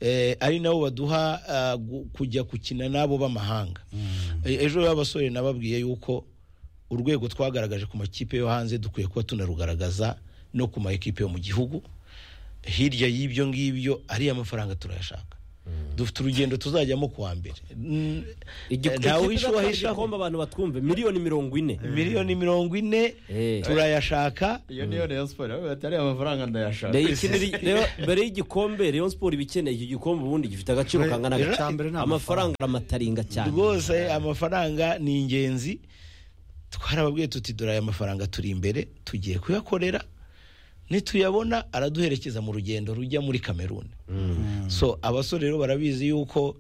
eh, ari nabo baduha ah, gu- kujya gukina n'abo b'amahanga Eh, ejo y'abasore nababwiye yuko urwego twagaragaje ku makipe yo hanze dukwiye kuba tunarugaragaza no ku ma ekipe yo mu gihugu hirya y'ibyo ngibyo ariya mafaranga turayashaka dufite urugendo tuzajyamo kuwa mbere Mm, Igikombe- ikipe ntawe uhisha izatwara uwahishaho. igikombe abantu batwumve miliyoni mirongo ine miliyoni mirongo ine Eh. turayashaka iyo niyo Rayon Sports baba bati ariya mafaranga ndayashaka Rero ikinira- rero mbere y'igikombe Rayon Sport iba ikeneye iki gikombe ubundi gifite agaciro Rero, kangana icya mbere ni gake amafaranga aramataringa cyane rwose amafaranga ni ingenzi twarababwiye tuti dore aya mafaranga turi imbere tugiye kuyakorera nituyabona araduherekeza mu rugendo rujya muri kameruni so abasore rero barabizi yuko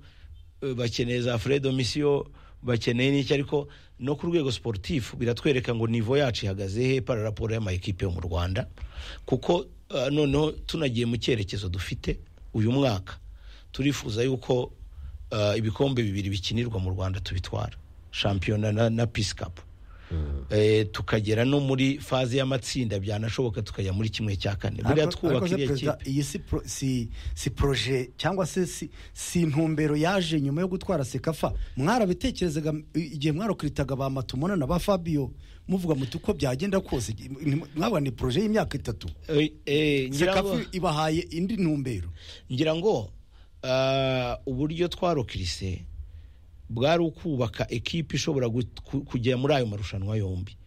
eh, bakeneye za fredo misiyo bakeneye n'iki ariko no ku rwego sportif biratwereka ngo nivo yacu ihagaze he para raporo y'amayikipe yo mu rwanda kuko eh, noneho tunagiye mu cyerekezo dufite uyu mwaka turifuza yuko eh, ibikombe bibiri bikinirwa mu rwanda tubitwara shampiyona na, na peace cup Eh, tukagera no muri faze y'amatsinda byanashoboka tukajya muri kimwe cya kane buriya Ariko- ariko twubaka se iriya perezida, kipe iyi si pro- si si proje cyangwa se si- si intumbero yaje nyuma yo gutwara sekafa mwarabitekerezaga i- igihe mwarokritaga ba matumona na ba fabiyo muvuga muti uko byagenda kose ni- mwavuga ni proje y'imyaka itatu Eh, eh, ngira ngo- sekafa ibahaye indi ntumbero ngira ngo ah, uburyo twarokirise bwari ukubaka ekipi ishobora gut- ku- kujya muri ayo marushanwa yombi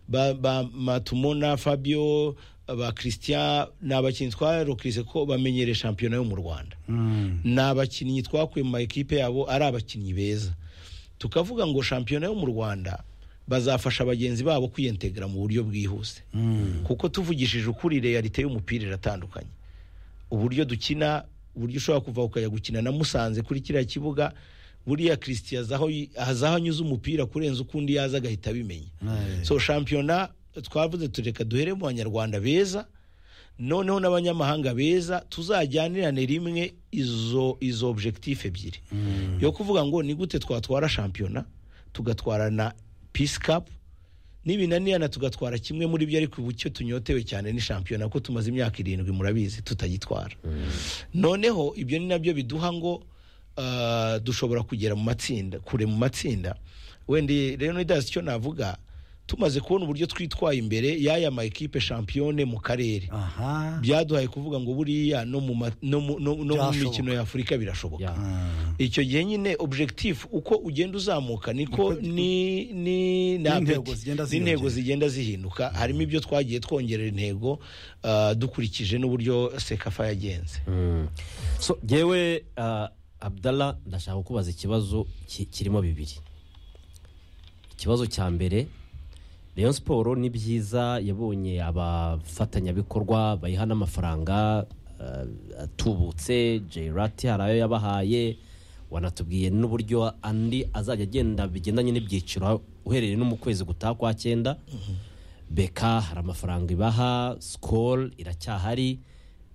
ba, ba matumona fabio ba christian ni abakinnyi twarokirise ko bamenyereye shampiyona yo mu rwanda ni abakinnyi twakuye mu ma ekipe yabo ari abakinnyi beza tukavuga ngo shampiyona yo mu rwanda bazafasha bagenzi babo kwiyentegera mu buryo bwihuse kuko tuvugishije ukuri realite y'umupira iratandukanye uburyo dukina uburyo ushobora kuva ukajya gukina na musanze kuri kiriya kibuga buriya christian azi aho yi- azi aho anyuze umupira kurenza uko undi yaza agahita abimenya so shampiyona twavuze tureka duhere mu banyarwanda beza noneho n'abanyamahanga beza tuzajyanirane rimwe izo izo objectif ebyiri yo kuvuga ngo ni gute twatwara shampiyona tugatwara na peace cup n'ibinanirana tugatwara kimwe muri byo ariko ubu cyo tunyotewe cyane ni shampiyona ko tumaze imyaka irindwi murabizi tutagitwara noneho ibyo ni nabyo biduha ngo ah, dushobora kugera mu matsinda kure mu matsinda wenda rero n'idazi icyo navuga tumaze kubona uburyo twitwaye imbere y'aya ma ekipe shampiyone mu karere aha byaduhaye kuvuga ngo buriya no mu ma- no mu- no- no mu Byashoboka. mikino ya afurika birashoboka Ya. icyo gihe nyine objectif uko ugenda uzamuka niko Niko- ni ni ni N'intego apeti- zigenda ziyongera. n'intego zigenda zihinduka harimo ibyo twagiye twongerera intego ah, dukurikije n'uburyo sekafa yagenze so yewe abdalla ndashaka kukubaza ikibazo ki- kirimo bibiri ikibazo cya mbere Rayon siporo ni byiza yabonye abafatanyabikorwa bayiha n'amafaranga eh, atubutse jerati hari ayo yabahaye wanatubwiye n'uburyo andi azajya agenda bigendanye n'ibyiciro uhereye no mu kwezi gutaha kwa cyenda beka hari amafaranga ibaha sikoro iracyahari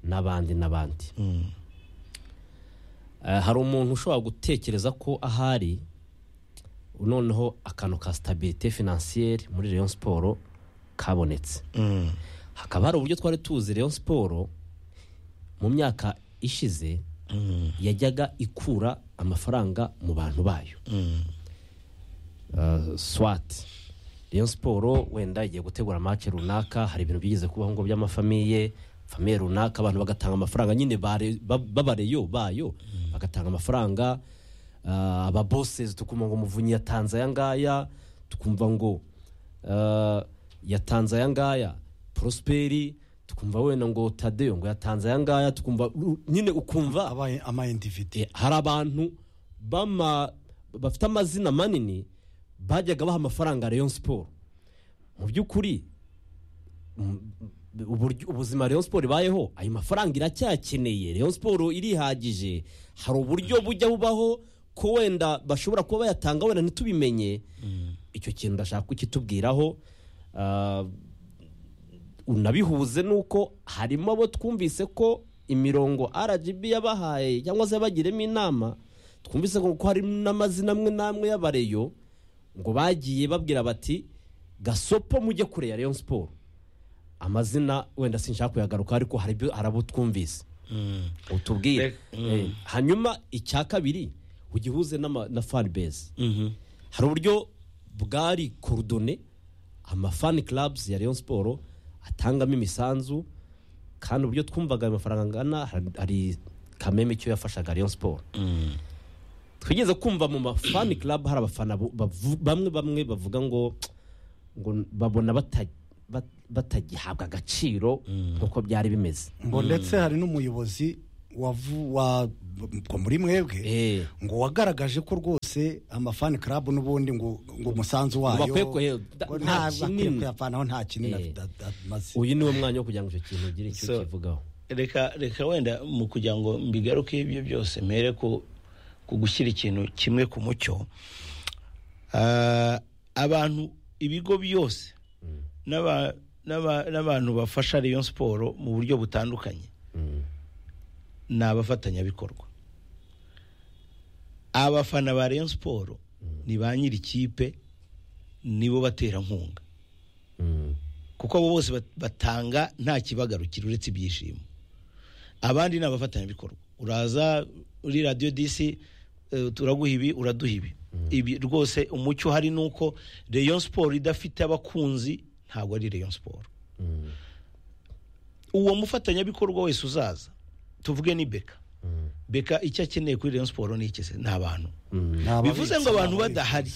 n'abandi n'abandi Eh, hari umuntu ushobora gutekereza ko ahari noneho akantu ka sitabirite finansiyeri muri Rayon siporo kabonetse hakaba hari uburyo twari tuzi Rayon siporo mu myaka ishize yajyaga ikura amafaranga mu bantu bayo Eh, swati Rayon siporo wenda igiye gutegura amace runaka hari ibintu byigeze kubaho ngo by'amafamiye famiye runaka abantu bagatanga amafaranga nyine bare- ba- b'abareyo bayo bagatanga amafaranga ah, ababosezi tukumva ngo muvunyi yatanze aya ngaya tukumva ngo ah, yatanze aya ngaya prosperi tukumva wenda ngo tadeyo ngo yatanze aya ngaya tukumva u- nyine ukumva abaye ama individi Eh, hari abantu bama bafite amazina manini bajyaga baha amafaranga Rayon Sport mu by'ukuri mm, uburyo- ubuzima Rayon Sport ibayeho ayo mafaranga iracyakeneye Rayon Sport irihagije hari uburyo bujya bubaho ko wenda bashobora kuba bayatanga wenda ntitubimenye icyo kintu ndashaka kukitubwiraho Ah, unabihuze nuko harimo abo twumvise ko imirongo RGB yabahaye cyangwa se yabagiremo inama twumvise ko ko hari n'amazina amwe n'amwe y'abareyo ngo bagiye babwira bati gasopo mujye kure ya Rayon Sport amazina wenda sinshaka kuyagaruka ariko hari ibyo- hari abo twumvise utubwire Reka- Eh, hanyuma icya kabiri ugihuze n'ama- na fan base hari uburyo bwari korodone amafani clubs ya Rayon Sport atangamo imisanzu kandi uburyo twumvaga ayo mafaranga angana hari- hari kameme icyo yafashaga rayon siporo twigeze kumva mu mafani club hari abafana bu- bavu- bamwe bamwe bavuga ngo ngo babona bata- bat- batagihabwa agaciro nk'uko byari bimeze ngo ndetse hari n'umuyobozi wavu- wa- wa- muri mwebwe Eh, ngo wagaragaje ko rwose amafani club n'ubundi ngo ngo umusanzu wayo bakwiye kuhe- da- ngo nta nta kinini. kinini kuyavanaho nta kinini Eh. ad- ad- amaze uyu niwo mwanya wo kugira ngo icyo kintu ugire icyo So- kivugaho reka reka wenda mu kugira ngo mbigaruke ibyo byose mpere ku ku gushyira ikintu kimwe ku mucyo Ah, abantu ibigo byose n'aba- n'aba- n'abantu bafasha rayon siporo mu buryo butandukanye ni abafatanyabikorwa abafana ba rayon siporo ni ba nyiri ikipe nibo baterankunga Mm. kuko abo bose bat- batanga nta kibagarukira uretse ibyishimo abandi ni abafatanyabikorwa uraza uri radiyo disi eh, turaguha ibi uraduha ibi ibi rwose umucyo hari ni uko rayon siporo idafite abakunzi ntabwo ari rayon siporo uwo mufatanyabikorwa wese uzaza tuvuge ni beka beka icyo akeneye kuri rayon siporo ni iki se ni abantu bivuze ngo abantu badahari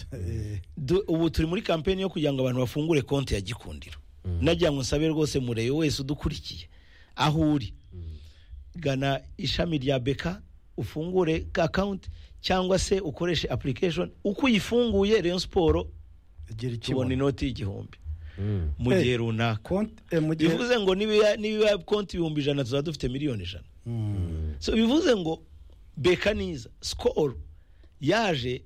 Du- ubu turi muri kampeni yo kugira ngo abantu bafungure konti ya gikundiro nagira ngo nsabe rwose mureyo wese udukurikiye aho uri gana ishami rya beka ufungure akawunti cyangwa se ukoreshe application uko uyifunguye rayon siporo gira tubona ikibuno inoti y'igihumbi mu gihe runaka Konti- eh, mu gihe bivuze ngo niba ya- niba ya konti ibihumbi ijana tuzaba dufite miliyoni ijana so bivuze ngo beka niza sikoro yaje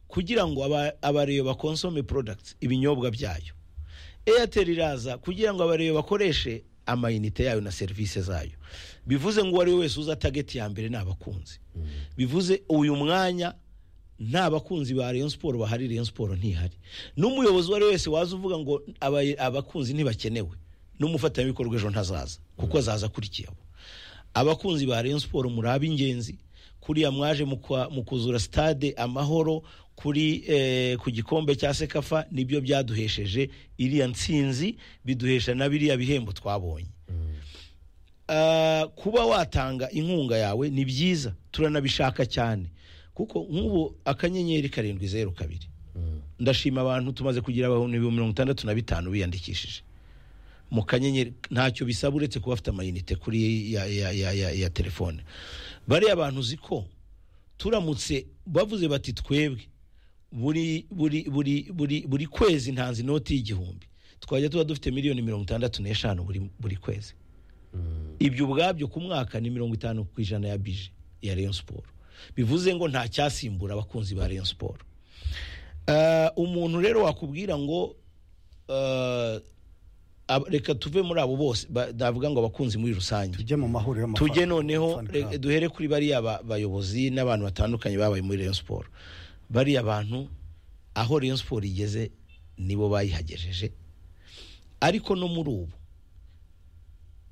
kugira ngo aba- abareba bakonsome porodagiti ibinyobwa byayo eyateri iraza kugira ngo abareba bakoreshe amayinite yayo na serivisi zayo bivuze ngo uwo ari we wese uza tageti ya mbere ni abakunzi bivuze uyu mwanya nta bakunzi ba rayon siporo bahari rayon siporo ntihari n'umuyobozi uwo ari we wese waza uvuga ngo aba- abakunzi ntibakenewe n'umufatanyabikorwa ejo ntazaza kuko azaza akurikiyeho abakunzi ba rayon siporo muri ab'ingenzi kuriya mwaje mu kwa- mu kuzura stade amahoro kuri eh, ku gikombe cya sekafa nibyo byaduhesheje iriya ntsinzi biduhesha na biriya bihembo twabonye Ah, kuba watanga inkunga yawe ni byiza turanabishaka cyane kuko nk'ubu akanyenyeri karindwi zeru kabiri ndashima abantu tumaze kugira abantu ibihumbi mirongo itandatu na bitanu biyandikishije mu kanyenyeri ntacyo bisaba uretse kuba bafite amayinite kuri ya, ya, ya, ya, ya telefone bariya bantu uzi ko turamutse bavuze bati twebwe buri buri buri buri buri kwezi ntanze inoti y'igihumbi twajya tuba dufite miliyoni mirongo itandatu n'eshanu buri, buri kwezi ibyo ubwabyo ku mwaka ni mirongo itanu ku ijana ya bije ya rayon siporo bivuze ngo nta cyasimbura abakunzi ba rayon siporo Eh, umuntu rero wakubwira ngo eh, ab- reka tuve muri abo bose ba- ndavuga ngo abakunzi muri rusange tujye mu mahuriro y'amafani- tujye noneho fan re- club. duhere kuri bariya ba- bayobozi n'abantu batandukanye babaye muri rayon siporo bariya bantu aho rayon siporo igeze nibo bayihagejeje ariko no muri ubu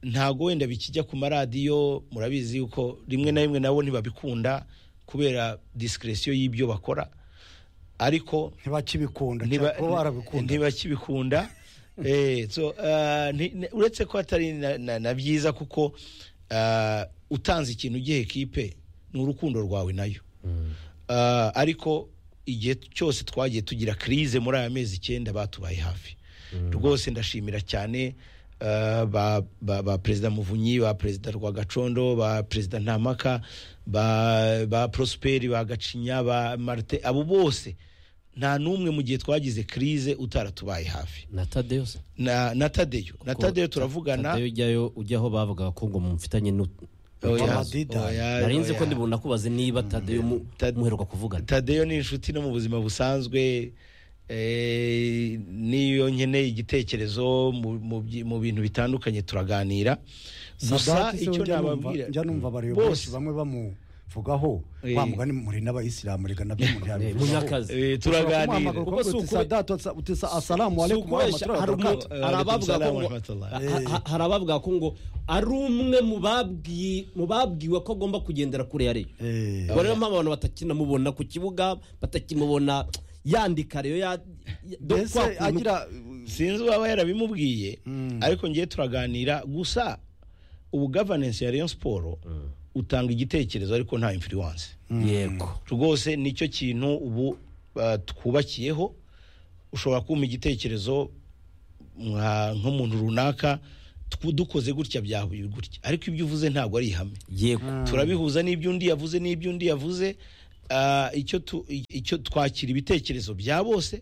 ntago wenda bikijya ku maradiyo murabizi yuko rimwe na rimwe nabo ntibabikunda kubera disikiresiyo y'ibyo bakora ariko ntibakibikunda ntiba- cyangwa kuba barabikunda ntibakibikunda Eh, so, ah, nti- ne- uretse ko atari na- na na byiza kuko ah, utanze ikintu ugiha ekipe ni urukundo rwawe nayo Ah, ariko igihe cyose twagiye tugira kirize muri aya mezi icyenda batubaye hafi rwose ndashimira cyane ah, ba- ba ba perezida muvunyi ba perezida rwagacondo ba perezida ntamaka ba ba prosperi ba gacinya ba marite abo bose nta n'umwe mu gihe twagize kirize utaratubaye hafi na tadeyo se na na tadeyo na tadeyo turavugana tadeyo ujyayo ujya aho bavugaga ko ngo mufitanye n'u- Oya, Amadida. oya, narinzi ko oya. ndibona kubaze niba tadeyo mu- Tad- muheruka kuvugana tadeyo ni inshuti no mu buzima busanzwe eh, niyo nkeneye igitekerezo mu- mu byi- mu bintu bitandukanye turaganira gusa Sadati se icyo njya numva- nababwira njya numva bose abayobozi bamwe bamuvugaho Eh. wa mugani muri n'abayisilamu reka nabyo umuntu Eh, yabivugaho munyakazi eh, turaganira Kuko si ukube- asalamu Si alaikum ukuresha, warahmatullahi hari wabarakatuh." umu- hari abavuga ko ngo- ha- ha- hari abavuga ko ngo ari umwe mu babwi- mu babwiwe ko agomba kugendera kure ya reyo Eh, ubwo rero mpamvu abantu batakinamubona ku kibuga batakimubona yandika reyo ya ya- do- mbese kwa kuntu- agira sinzi uwaba yarabimubwiye ariko ngiye turaganira gusa ubu gavanensi ya rayon siporo utanga igitekerezo ariko nta influence yego rwose nicyo kintu ubu ah, twubakiyeho ushobora kumpa igitekerezo nka- nk'umuntu runaka tw- dukoze gutya byahuye gutya ariko ibyo uvuze ntabwo ari ihame yego turabihuza n'ibyo undi yavuze n'ibyo undi yavuze Ah, icyo tu- icyo twakira ibitekerezo bya bose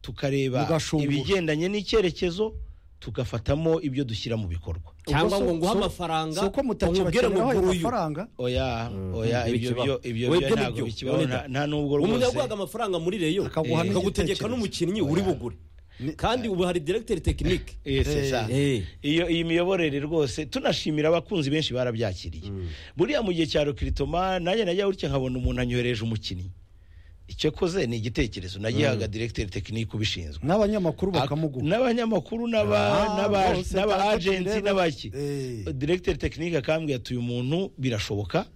tukareba Mugashungura. ibigendanye n'icyerekezo tugafatamo ibyo dushyira mu bikorwa cyangwa Ubwo ngo so- nguhe so- amafaranga si uko umubwire ngo mutakibakiriraho ayo nguyu mafaranga oya oya ibi ibyo byo bikibaho. ibyo Webwe byo ntabwo nibyo, bikibaho webwe. nta- nta nubwo umuntu rwose yaguhaga amafaranga muri reyo Akaguha akagutegeka n'igitekerezo. n'umukinnyi uri bugure kandi ubu hari directeur technique Eh, c'est ça. Eh. iyo iyi miyoborere rwose tunashimira abakunzi benshi barabyakiriye buriya mu gihe cya rukiritoma nanjye najya gutya nkabona umuntu anyohereje umukinnyi icyo koze ni igitekerezo nagihaga directeur technique ubishinzwe n'abanyamakuru Ak- bakamuguha n'abanyamakuru n'aba Ah, n'aba bose n'aba kandi agenti bireba. n'abaki Eh. directeur technique akambwira ati uyu muntu birashoboka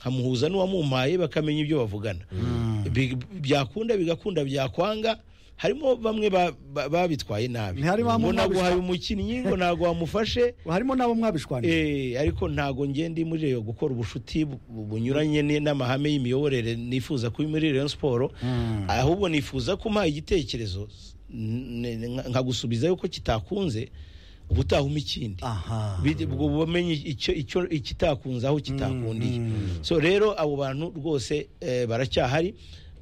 nkamuhuza n'uwamumpaye bakamenya ibyo bavugana Bi- byakunda bigakunda byakwanga harimo bamwe ba- ba- babitwaye nabi Ntihari ba ngo muntu naguhaye wabishwa- umukinnyi ngo ntabwo wamufashe harimo n'abo mwabishwanira Eh, ariko ntago ngende muri Rayon gukora ubucuti bu- bu- bunyuranye ni- n'amahame y'imiyoborere nifuza kuba muri Rayon Sport ahubwo nifuza ko umpaye igitekerezo n- n- nka- nkagusubiza yuko kitakunze ubutaha umpa ikindi aha Bide- ubwo bumenye icyo icyo ikitakunze aho kitakundiye so rero abo bantu rwose eh, baracyahari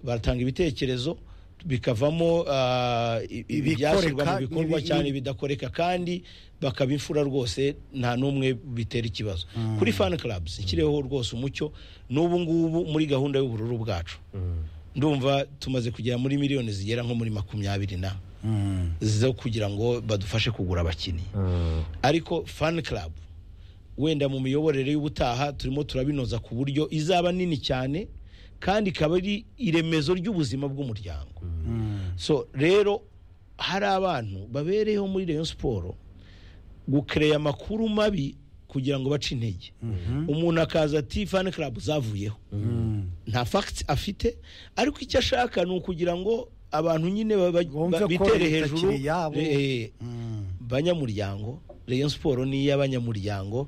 baratanga ibitekerezo bikavamo ah, i- i- Ibikoreka, ibyashyirwa mu bikorwa ibi- cyane bidakoreka kandi bakabifura rwose nta n'umwe bitera ikibazo kuri fan clubs ikiriho rwose umucyo n'ubu ngubu muri gahunda y'ubururu bwacu ndumva tumaze kugera muri miliyoni zigera nko muri makumyabiri na zo kugira ngo badufashe kugura abakinnyi ariko fan club wenda mu miyoborere y'ubutaha turimo turabinoza ku buryo izaba nini cyane kandi ikaba ari iremezo ry'ubuzima bw'umuryango so rero hari abantu babereyeho muri Rayon Sport gukereya amakuru mabi kugira ngo bace intege umuntu akaza ati fan club zavuyeho nta facts afite ariko icyo ashaka ni ukugira ngo abantu nyine baba- Bumve ba- ko bitere hejuru bitakiri iyabo. eh, banyamuryango Rayon Sport ni iy'abanyamuryango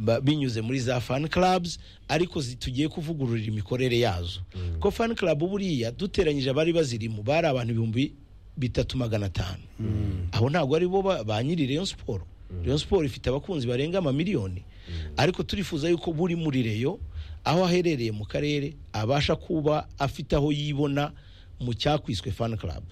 ba- binyuze muri za fan clubs ariko zi- tugiye kuvugurura imikorere yazo ko fan club buriya duteranyije abari bazirimo bari abantu ibihumbi bitatu magana atanu abo ntabwo ari bo ba ba nyiri Rayon Sport Rayon Sport ifite abakunzi barenga amamiliyoni ariko turifuza yuko buri muri Rayon aho aherereye mu karere abasha kuba afite aho yibona mu cyakwiswe fan club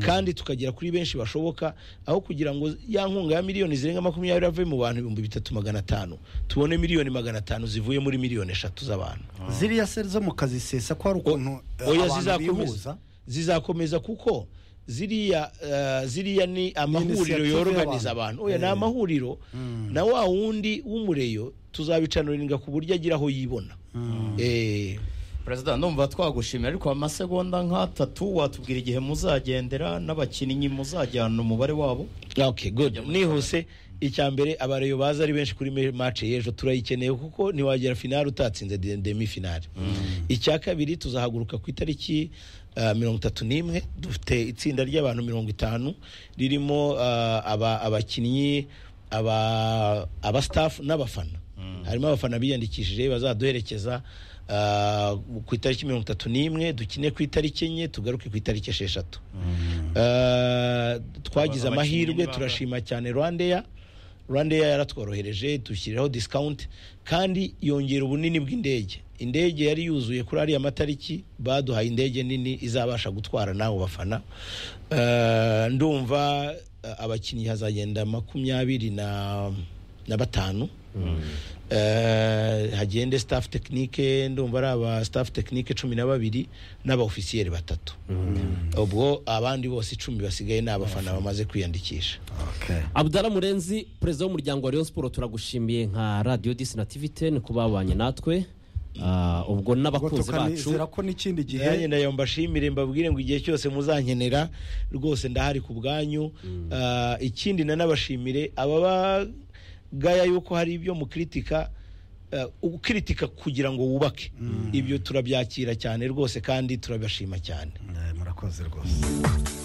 kandi tukagera kuri benshi bashoboka aho kugira ngo ya nkunga ya miliyoni zirenga makumyabiri ave mu bantu ibihumbi bitatu magana atanu tubone miliyoni magana atanu zivuye muri miliyoni eshatu z'abantu ziriya seri zo mu kazi sesa ko hari ukuntu eh, oya abantu bihuza zizakomeza zizakomeza kuko ziriya eh, ziriya ni initiative amahuriro y'abantu. yoroganiza abantu oya ni Eh. amahuriro na wa wundi w'umureyo tuzabicanuriringa ku buryo agira aho yibona Eh, perezida ndumva twagushimira ariko amasegonda nk'atatu watubwira igihe muzagendera n'abakinnyi muzajyana umubare wabo okay good nihuse icya mbere abareyo baza ari benshi kuri me- match y'ejo turayikeneye kuko ntiwagera finale utatsinze de- demi finale icya kabiri tuzahaguruka ku itariki ah, mirongo itatu n'imwe dufite itsinda ry'abantu mirongo itanu ririmo ah, aba- abakinnyi aba- abastaff n'abafana harimo abafana biyandikishije bazaduherekeza ah, ku itariki mirongo itatu n'imwe dukine ku itariki enye tugaruke ku itariki esheshatu Ah, twagize Aba- abakinnyi amahirwe ni baba- turashima cyane rwandeya rwandeya yaratworohereje dushyiraho discount kandi yongera ubunini bw'indege indege yari yuzuye kuri ariya matariki baduhaye indege nini izabasha gutwara n'abo bafana Ah, ndumva ah, abakinnyi hazagenda makumyabiri na na batanu Eh, hagende staff technique ndumva ari aba staff technique cumi na babiri n'aba officier batatu ubwo abandi bose icumi basigaye ni abafana bamaze kwiyandikisha Okay. Abdallah Murenzi perezida w'umuryango wa Rayon Sport turagushimiye nka Radio Disi na TV10 ku babanye natwe Ah, ubwo ubwo n'abakunzi bacu tukanizera ko n'ikindi gihe nanjye ndayo mbashimire mbabwire ngo igihe cyose muzankenera rwose ndahari ku bwanyu Ah, ikindi nanabashimire ababagaya yuko hari ibyo mukritika ah, ukritika kugira ngo wubake ibyo turabyakira cyane rwose kandi turabashima cyane Eh, murakoze rwose